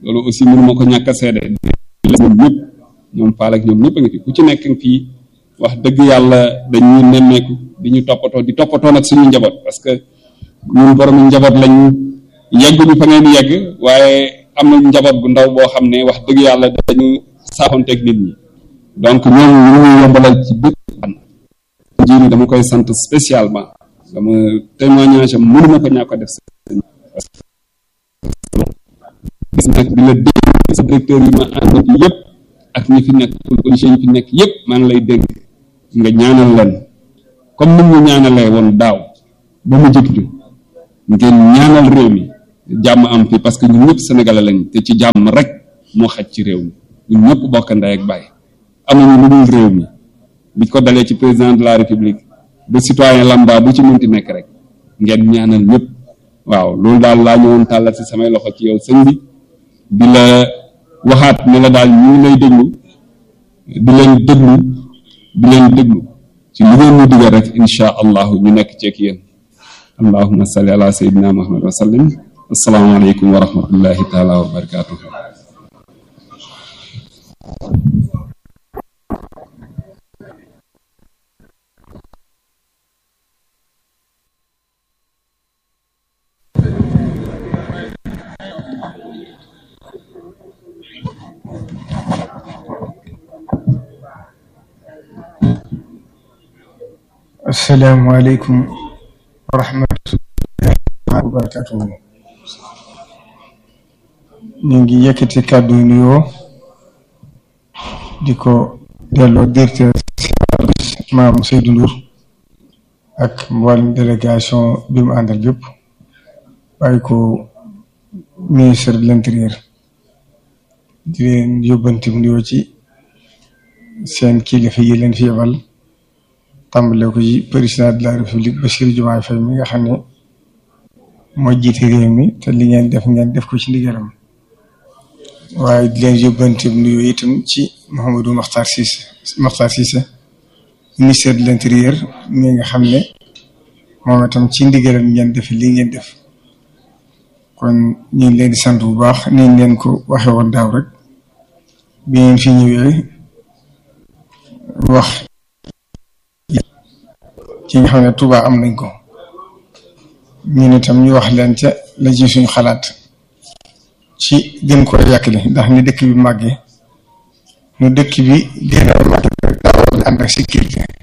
loolu aussi mënu ma ko ñàkk a seede ñoom ñëpp ñoom faal ak ñoom ñëpp a ngi fi ku ci nekk fii wax dëgg yàlla dañuy nemmeeku di ñu toppatoo di toppatoo nag suñu njaboot parce que ñun borom njaboot lañ yegguñu fa ngeen yegg waaye am na njaboot bu ndaw boo xam ne wax dëgg yàlla dañu saaxonteeg nit ñi donc ñoom ñu ngi yombalal ci bépp fan jiini dama koy sant spécialement dama témoignage am mënuma ko ñàkk ko def gis nag di la dégg sa directeur yi ma ànd fi yëpp ak ñi fi nekk policiers yi fi nekk yëpp maa ngi lay dégg nga ñaanal leen comme ni ñu ñaanalee woon daaw ba mu jëkk ju ngeen ñaanal réew mi jàmm am fi parce que ñun ñëpp sénégalais lañ te ci jàmm rek moo xaj ci réew mi ñun ñëpp bokk ndey ak bàyyi amuñu lu dul réew mi bi ko dalee ci président de la république ba citoyen lambda bu ci mënti nekk rek ngeen ñaanal ñëpp waaw loolu daal laa ñëwoon tàllal si samay loxo ci yow sëñ bi di la waxaat ne la daal ñu ngi lay déglu di leen déglu di leen déglu ci li ngeen ñu digal rek insha allahu ñu nekk ceek yéen allahuma salli ala sayyidina muhammad wa sallim asalaamaaleykum wa rahmatullahi taala wa barakatuh asalaamaaleykum wa rahmatullahi wa barakatuhu ñu ngi yëkkati kàddu nuyoo di ko delloo directeur maam Seydou Ndour ak mboolem délégation bi mu àndal bépp bàyyi ko ministre de l'intérieur di leen yóbbanti nuyoo ci seen kilifa yi leen fi yebal tàmbale ko ci président de la république Bassirou Diomaye Faye mi nga xam ne moo jiite réew mi te li ngeen def ngeen def ko ci ndigalam waaye di leen yóbbante nuyoo itam ci Mouhamadou Makhtar Cissé Makhtar Cissé ministère de l'intérieur mi nga xam ne moom itam ci ndigalam ngeen def li ngeen def kon ñu ngi leen di sant bu baax ni leen ko waxe woon daaw rek bi ngeen fi ñëwee wax ci nga xam ne Touba am nañ ko ñun itam ñu wax leen ca la ci suñu xalaat ci gën ko yàqali ndax ni dëkk bi màggee nu dëkk bi gën a màggee daa war ànd ak sécurité